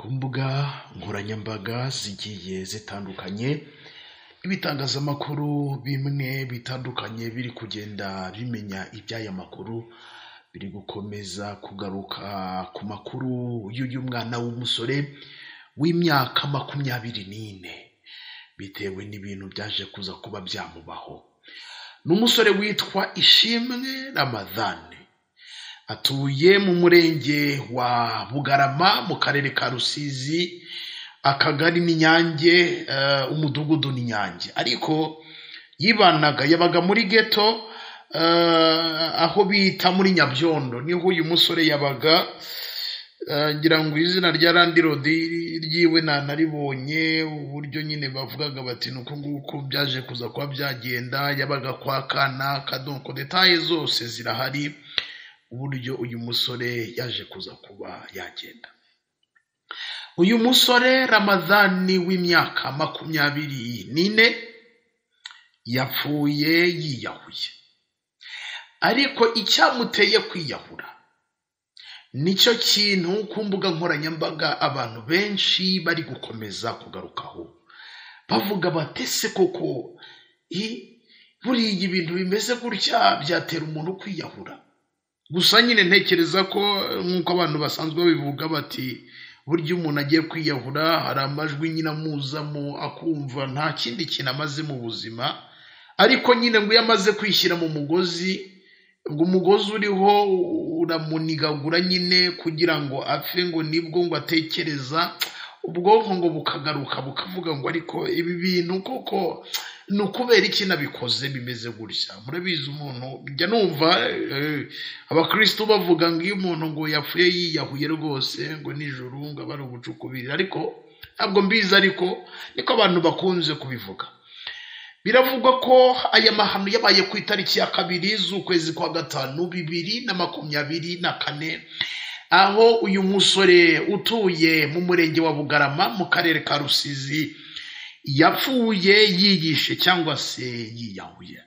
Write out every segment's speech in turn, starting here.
mbuga nkoranyambaga zigiye zitandukanye, ibitangazamakuru bimwe bitandukanye biri kugenda bimenya iby'aya makuru, biri gukomeza kugaruka ku makuru y'uyu mwana w'umusore w'imyaka makumyabiri n'ine, bitewe n'ibintu byaje kuza kuba byamubaho, ni umusore witwa Ishimwe Ramadhan, atuye mu murenge wa Bugarama mu karere ka Rusizi, akagari ni Nyange, umudugudu ni Nyange, ariko yibanaga yabaga muri geto, aho bita muri Nyabyondo niho uyu musore yabaga, ngira ngo izina rya landirodi ryiwe ntanaribonye, uburyo nyine bavugaga bati ni uku nguku byaje kuza kuba byagenda, yabaga kwa kanaka, donko detaye zose zirahari, uburyo uyu musore yaje kuza kuba yagenda. Uyu musore Ramadhan w'imyaka makumyabiri n'ine, yapfuye yiyahuye, ariko icyamuteye kwiyahura nicyo kintu ku mbuga nkoranyambaga abantu benshi bari gukomeza kugarukaho, bavuga bati ese koko buriya ibintu bimeze gutya byatera umuntu kwiyahura, gusa nyine ntekereza ko nk'uko abantu basanzwe babivuga bati burya umuntu agiye kwiyahura hari amajwi nyine amuzamo akumva nta kindi kintu amaze mu buzima, ariko nyine ngo iyo amaze kwishyira mu mugozi, ngo umugozi uriho uramunigagura nyine kugira ngo apfe ngo nibwo ngo atekereza, ubwonko ngo bukagaruka bukavuga ngo ariko ibi bintu koko ni ukubera iki nabikoze bimeze gutya, murabizi umuntu njya numva eh, abakirisitu bavuga ngo iyo umuntu ngo yapfuye yiyahuye rwose ngo nijoro ngo aba ari ubucukubiri, ariko ntabwo mbizi ariko niko abantu bakunze kubivuga. Biravugwa ko aya mahano yabaye ku itariki ya kabiri z'ukwezi kwa gatanu bibiri na makumyabiri na kane, aho uyu musore utuye mu murenge wa Bugarama mu karere ka Rusizi yapfuye yiyishe cyangwa se yiyahuye.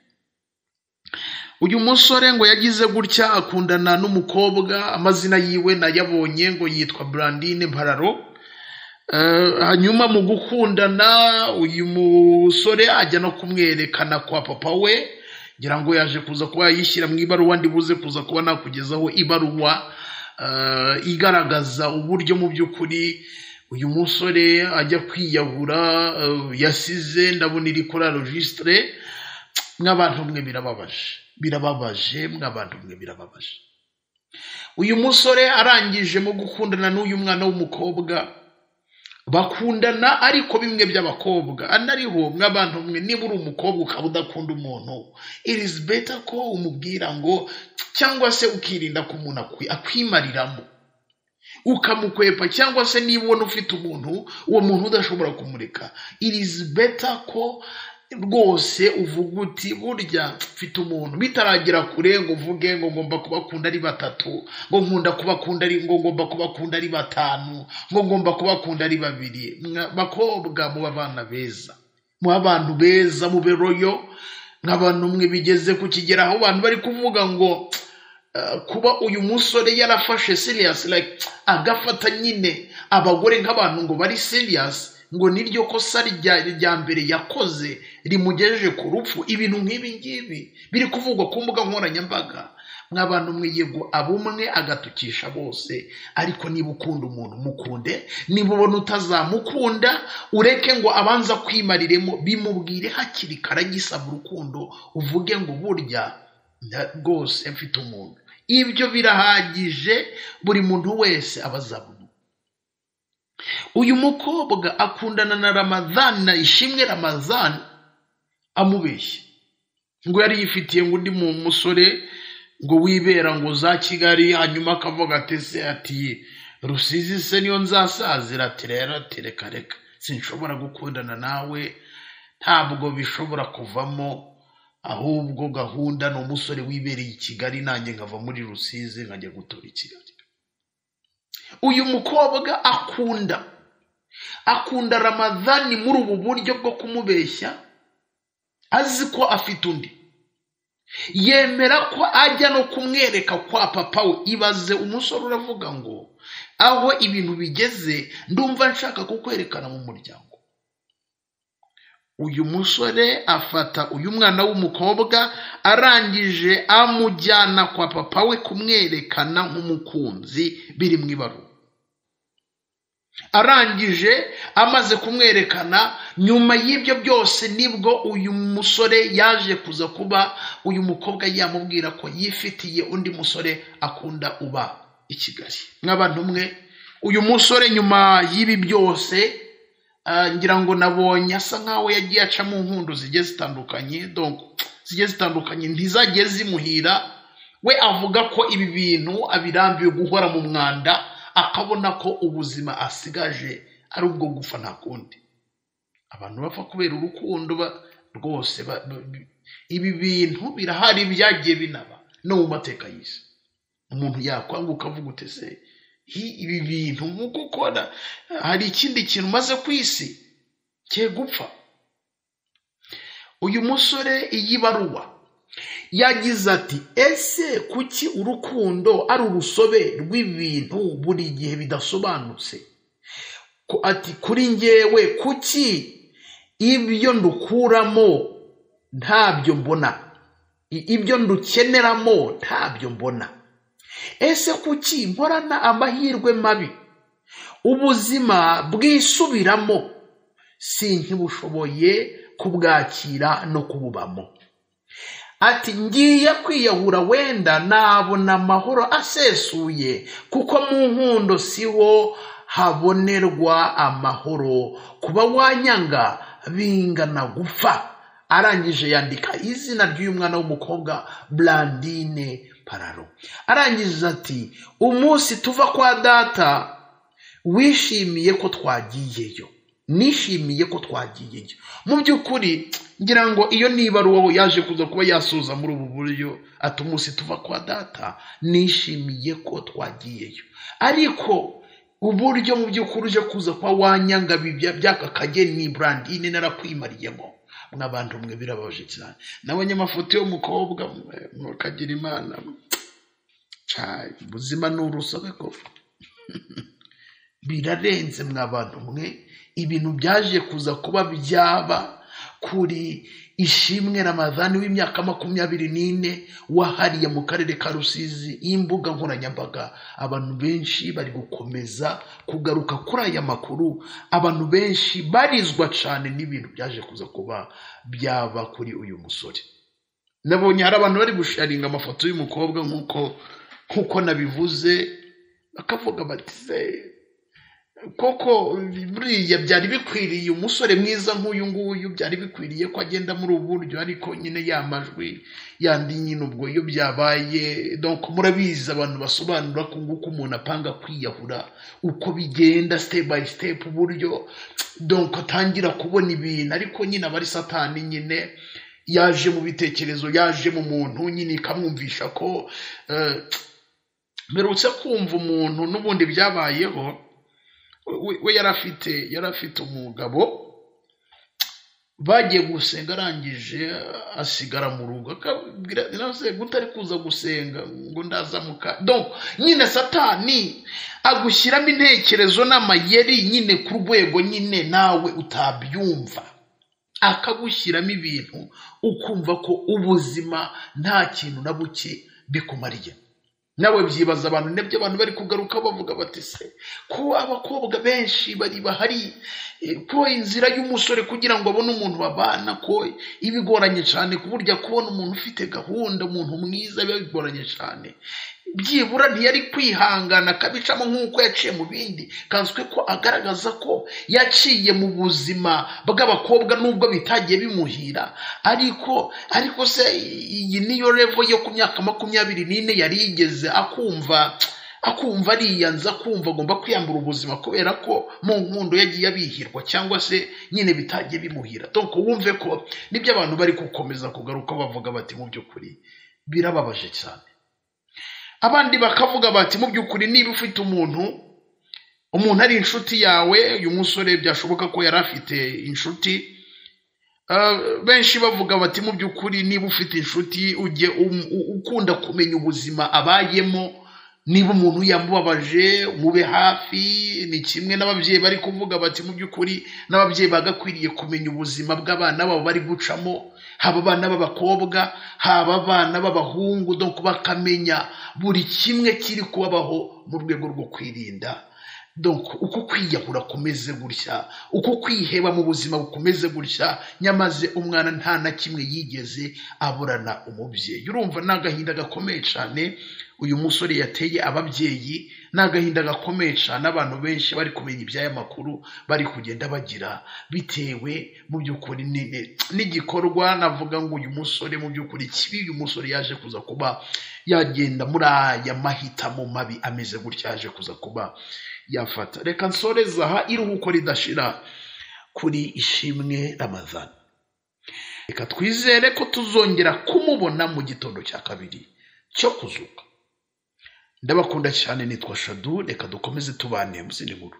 Uyu musore ngo yagize gutya akundana n'umukobwa, amazina yiwe nayabonye ngo yitwa Brandine Mpararo, Eh, hanyuma mu gukundana uyu musore ajya no kumwerekana kwa papa we ngira ngo yaje kuza kuba yayishyira mu ibaruwa ndibuze kuza kuba nakugezaho ibaruwa eh, igaragaza uburyo mu by'ukuri uyu musore ajya kwiyahura eh, yasize ndabona iri kuri rojisitire mw'abantu mwe birababaje birababaje mw'abantu mwe birababaje uyu musore arangije mu gukundana n'uyu mwana w'umukobwa bakundana ariko bimwe by'abakobwa anariho mw'abantu mwe niba uri umukobwa ukaba udakunda umuntu irizi beta ko umubwira ngo cyangwa se ukirinda ko umuntu akwi- akwimariramo ukamukwepa cyangwa se niba ubona ufite umuntu uwo muntu udashobora kumureka irizi beta ko rwose uvuga uti burya mfite umuntu bitaragera kure ngo uvuge ngo ngomba kubakunda ari batatu ngo nkunda kubakunda ari ngo ngomba kubakunda ari batanu ngo ngomba kubakunda ari babiri Mwa- bakobwa muba abana beza muba abantu beza mube royo nk'abantu mwe bigeze ku kigero aho abantu bari kuvuga ngo eh, kuba uyu musore yarafashe seriyasi like agafata nyine abagore nk'abantu ngo bari seriyasi ngo niryo kosa rya rya mbere yakoze rimugejeje ku rupfu ibintu nk'ibi ngibi biri kuvugwa ku mbuga nkoranyambaga mw'abantu mwe yego abumwe agatukisha bose ariko niba ukunda umuntu mukunde niba ubona utazamukunda ureke ngo abanza kwimariremo bimubwire hakiri kare agisaba urukundo uvuge ngo burya nda- rwose mfite umuntu ibyo birahagije buri muntu wese aba azabona uyu mukobwa akundana na Ramadhan na Ishimwe Ramadhan amubeshya ngo yari yifitiye ngo undi mu musore ngo wibera ngo za Kigali hanyuma akavuga ati se ati Rusizi se niyo nzasazira ati rero ati reka reka sinshobora gukundana nawe ntabwo bishobora kuvamo ahubwo gahunda ni umusore wibereye i Kigali nanjye nkava muri Rusizi nkajya gutura i Kigali uyu mukobwa akunda akunda ramadhani muri ubu buryo bwo kumubeshya azi ko afite undi yemera ko ajya no kumwereka kwa papa we ibaze umusore uravuga ngo aho ibintu bigeze ndumva nshaka kukwerekana mu muryango uyu musore afata uyu mwana w'umukobwa arangije amujyana kwa papa we kumwerekana nk'umukunzi biri mu ibaruwa arangije amaze kumwerekana nyuma y'ibyo byose nibwo uyu musore yaje kuza kuba uyu mukobwa yamubwira ko yifitiye undi musore akunda uba i kigali nk'abantu umwe uyu musore nyuma y'ibi byose ah, ngira ngo nabonye asa nkaho yagiye aca mu nkundo zigiye zitandukanye donc zigiye zitandukanye ntizagiye zimuhira we avuga ko ibi bintu abirambiwe guhora mu mwanda akabona ko ubuzima asigaje ari ubwo gupfa nta kundi abantu bapfa kubera urukundo ba- rwose ba- ba- bi- ibi bintu birahari byagiye binaba no mu mateka y'isi umuntu yakwanga ukavuga ute se hi- ibi bintu nk'uko ukora hari ikindi kintu umaze ku isi cye gupfa uyu musore iyi baruwa yagize ati ese kuki urukundo ari urusobe rw'ibintu buri gihe bidasobanutse ko ati kuri njyewe kuki ibyo ndukuramo ntabyo mbona I- ibyo ndukeneramo ntabyo mbona ese kuki mporana amahirwe mabi ubuzima bwisubiramo si nkibushoboye kubwakira no kububamo ati ngiye kwiyahura wenda nabona amahoro asesuye kuko mu nkundo siho habonerwa amahoro kuba wanyanga bingana gupfa arangije yandika izina ry'uyu mwana w'umukobwa brandine pararo arangije ati umunsi tuva kwa data wishimiye ko twagiyeyo nishimiye ko twagiyeyo mu by'ukuri ngira ngo iyo niba ari wowe yaje kuza kuba yasuza muri ubu buryo ati umunsi tuva kwa data nishimiye ko twagiyeyo ariko uburyo mu by'ukuri uje kuza kwa wanyanga bibya- by'aka kageni brandine narakwimariyemo mw'abantu mwe birababaje cyane nabonye amafoto y'umukobwa mwe, mukagira imana Cai, ubuzima ni urusobe koko birarenze mwabantu mwe ibintu byaje kuza kuba byaba kuri ishimwe ramadhani w'imyaka makumyabiri n'ine wahariye mu karere ka rusizi y'imbuga nkoranyambaga abantu benshi bari gukomeza kugaruka kuri aya makuru abantu benshi barizwa cyane n'ibintu byaje kuza kuba byaba kuri uyu musore nabonye hari abantu bari gusharinga amafoto y'umukobwa nk'uko nk'uko nabivuze bakavuga bati se koko buriya byari bikwiriye umusore mwiza nk'uyu nguyu byari bikwiriye ko agenda muri ubu buryo ariko nyine ya majwi yandi nyine ubwo iyo byabaye donc murabizi abantu basobanura ko nguko umuntu apanga kwiyahura uko bigenda step by step uburyo donc atangira kubona ibintu ariko nyine aba ari satani nyine yaje mu bitekerezo yaje mu muntu nyine ikamwumvisha ko eh, mperutse kumva umuntu n'ubundi byabayeho we we yari afite yari afite umugabo bagiye gusenga arangije asigara mu rugo akabwira nawe gute ari kuza gusenga ngo ndazamuka donc nyine satani agushyiramo intekerezo n'amayeri nyine ku rwego nyine nawe utabyumva akagushyiramo ibintu ukumva ko ubuzima nta kintu na buke bikumariye nawe byibaza abantu nibyo abantu bari kugaruka bavuga bati se ko abakobwa benshi bari bahari eh, ko inzira y'umusore kugira ngo abone umuntu babana ko ibigoranye cyane ku buryo kubona umuntu ufite gahunda umuntu mwiza biba bigoranye cyane byibura ntiyari kwihangana akabicamo nk'uko yaciye mu bindi kanzwe ko agaragaza ko yaciye mu buzima bw'abakobwa nubwo bitagiye bimuhira ariko ariko se iyi niyo revo yo ku myaka makumyabiri n'ine yari yigeze akumva akumva ariyanza akumva agomba kwiyambura ubuzima kubera ko mu nkundo yagiye abihirwa cyangwa se nyine bitagiye bimuhira donc wumve ko nibyo abantu bari gukomeza kugaruka bavuga bati mu by'ukuri birababaje cyane abandi bakavuga bati mu by'ukuri niba ufite umuntu umuntu ari inshuti yawe uyu musore byashoboka ko yari afite inshuti Ah, benshi bavuga bati mu by'ukuri niba ufite inshuti ujye um- u- ukunda kumenya ubuzima abayemo niba umuntu yamubabaje mube hafi ni kimwe n'ababyeyi bari kuvuga bati mu by'ukuri n'ababyeyi bagakwiriye kumenya ubuzima bw'abana babo bari gucamo haba abana b'abakobwa haba abana b'abahungu donc bakamenya buri kimwe kiri kubabaho mu rwego rwo kwirinda donc uko kwiyahura kumeze gutya uko kwiheba mu buzima bukomeze gutya nyamaze umwana nta na kimwe yigeze aburana umubyeyi urumva ni agahinda gakomeye cyane uyu musore yateye ababyeyi ni agahinda gakomeye cyane abantu benshi bari kumenya iby'aya makuru bari kugenda bagira bitewe mu by'ukuri n'igikorwa navuga ngo uyu musore mu by'ukuri kibi uyu musore yaje kuza kuba yagenda muri aya mahitamo mabi ameze gutya yaje kuza kuba yafata reka nsoreza aha iruhuko ridashira kuri ishimwe ramazana reka twizere ko tuzongera kumubona mu gitondo cya kabiri cyo kuzuka ndabakunda cyane nitwa shadu reka dukomeze tubane mu zindi nkuru